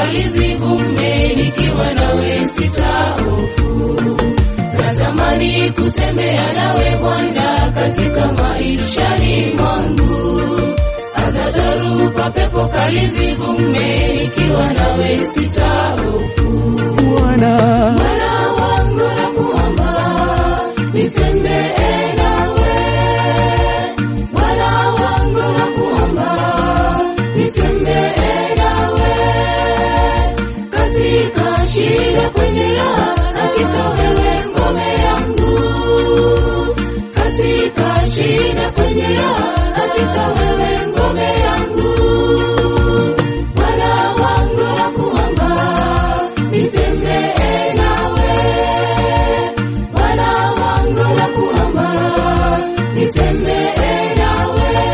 kali zivume, nikiwa nawe sitahofu. Natamani kutembea nawe Bwana katika maishani mwangu, hata dharuba pepo kali zivume, nikiwa nawe sitahofu. Bwana Bwana wangu nakuomba, nitembee nawe. Bwana wangu nakuomba, nitembee nawe. Katika shida kwenye raha, hakika wewe ngome yangu. Katika shida kwenye raha, hakika wewe ngome yangu. Bwana wangu nakuomba, nitembee nawe. Bwana wangu nakuomba, nitembee nawe.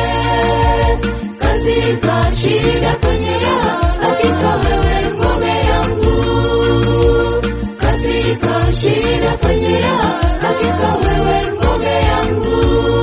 Katika shida kwenye raha, hakika wewe ngome yangu. Katika shida kwenye raha, hakika wewe ngome yangu.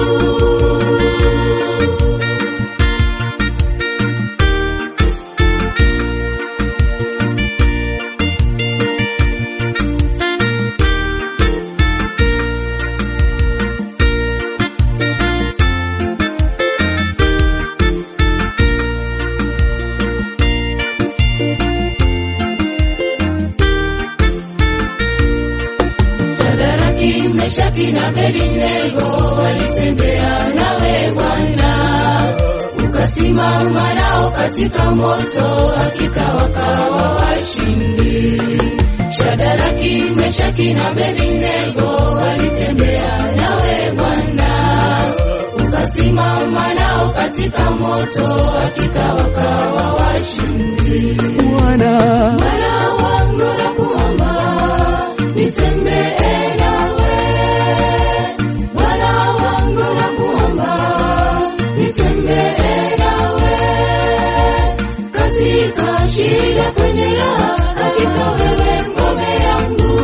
Shadraki, Meshaki na Abednego walitembea nawe Bwana, ukasimama nao katika moto, hakika wakawa washindi. Shadraki, Meshaki na Abednego walitembea nawe Bwana, ukasimama nao katika moto, hakika wakawa washindi. Bwana Bwana wangu nakuomba, nitembee nawe. Bwana wangu nakuomba, nitembee nawe. Katika shida kwenye raha, hakika wewe ngome yangu.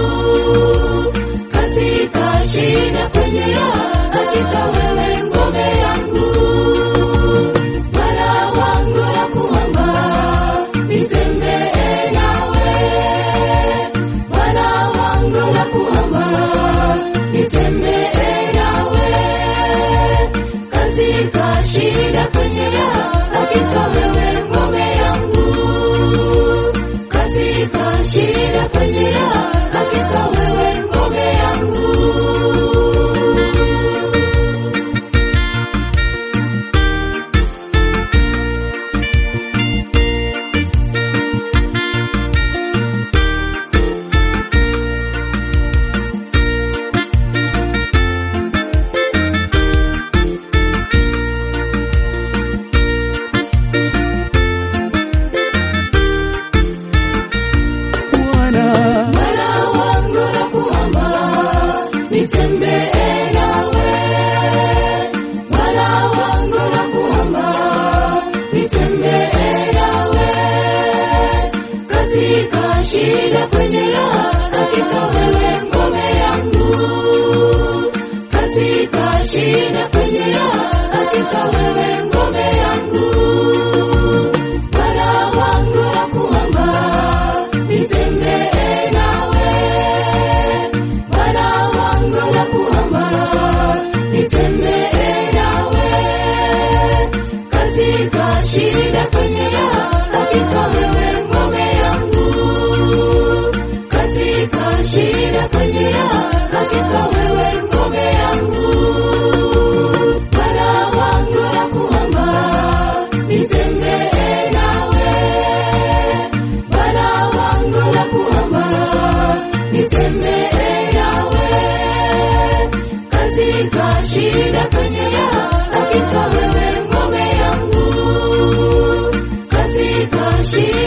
Katika shida kwenye raha, hakika wewe ngome yangu. Bwana wangu nakuomba, nitembee nawe. Bwana wangu nakuomba, nitembee nawe. Katika shida kwenye raha, hakika wewe ngome yangu. Katika shida kwenye raha, hakika wewe ngome yangu. Bwana Bwana wangu nakuomba, nitembee nawe. Bwana wangu nakuomba, nitembee nawe. Katika shida kwenye raha, hakika wewe ngome yangu. Katika shida kwenye raha, hakika wewe ngome yangu. Bwana wangu nakuomba, nitembee nawe. Bwana wangu nakuomba, nitembee nawe. Katika shida kwenye raha, hakika wewe ngome yangu. Katika shida kwenye raha, hakika wewe ngome yangu. Bwana wangu nakuomba, nitembee nawe. Bwana wangu nakuomba, nitembee nawe. Katika shida kwenye raha, hakika wewe ngome yangu. Katika shida